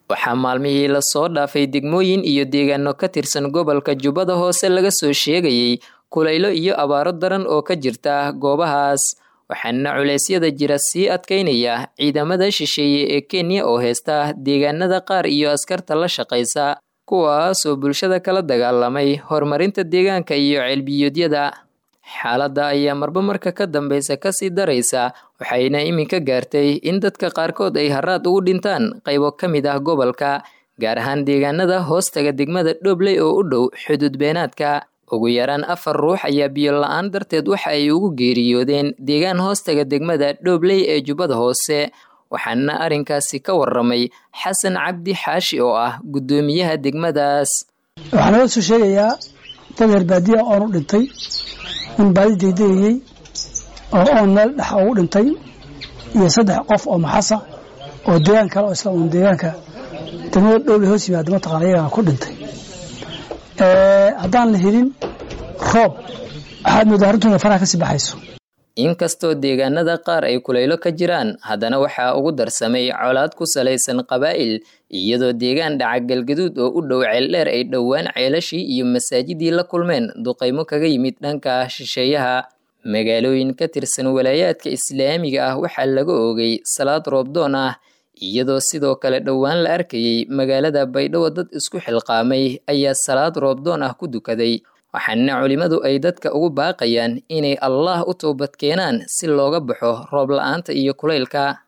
waxaa maalmihii lasoo dhaafay degmooyin iyo deegaano ka tirsan gobolka jubbada hoose laga soo sheegayey kulaylo iyo abaaro daran oo ka jirta goobahaas waxaana culeysyada jira sii adkaynaya ciidamada shisheeye ee kenya oo heysta deegaanada qaar iyo askarta la shaqaysa kuwaasoo bulshada kala dagaalamay horumarinta deegaanka iyo ceelbiyoodyada xaaladda ayaa marba marka ka dambeysa kasii daraysa waxayna iminka gaartay in dadka qaarkood ay haraad ugu dhintaan qaybo ka mid ah gobolka gaar ahaan deegaanada hoostaga degmada dhobley oo u dhow xuduud beenaadka ugu yaraan afar ruux ayaa biyo la-aan darteed waxa ay ugu geeriyoodeen deegaan hoostaga degmada dhobley ee jubbada hoose waxaana arrinkaasi ka waramay xasan cabdi xaashi oo ah guddoomiyaha degmadaas waxaa naga soo sheegayaa dad herbaadiya oon u dhintay nin baadi daydayayey oo oon meel dhex ugu dhintay iyo saddex qof oo maxasa oo deegaan kale oo isla uun deegaanka degmada dhobley hoos yimaada mataqana iyagana ku dhintay haddaan la helin roob waxaad moodaa arrintuuna faraha kasii baxayso inkastoo deegaanada qaar ay kulaylo ka jiraan haddana waxaa ugu darsamay colaad ku salaysan qabaa'il iyadoo deegaan dhaca galgaduud oo u dhow ceeldheer ay dhowaan ceelashii iyo masaajidii la kulmeen duqaymo kaga yimid dhanka shisheeyaha magaalooyin ka tirsan walaayaadka islaamiga ah waxaa laga oogay salaad roobdoon ah iyadoo sidoo kale dhowaan la arkayey magaalada baydhabo dad isku xilqaamay ayaa salaad roobdoon ah ku dukaday waxaana culimmadu ay dadka ugu baaqayaan inay allaah u toobad keenaan si looga baxo roob la-aanta iyo kulaylka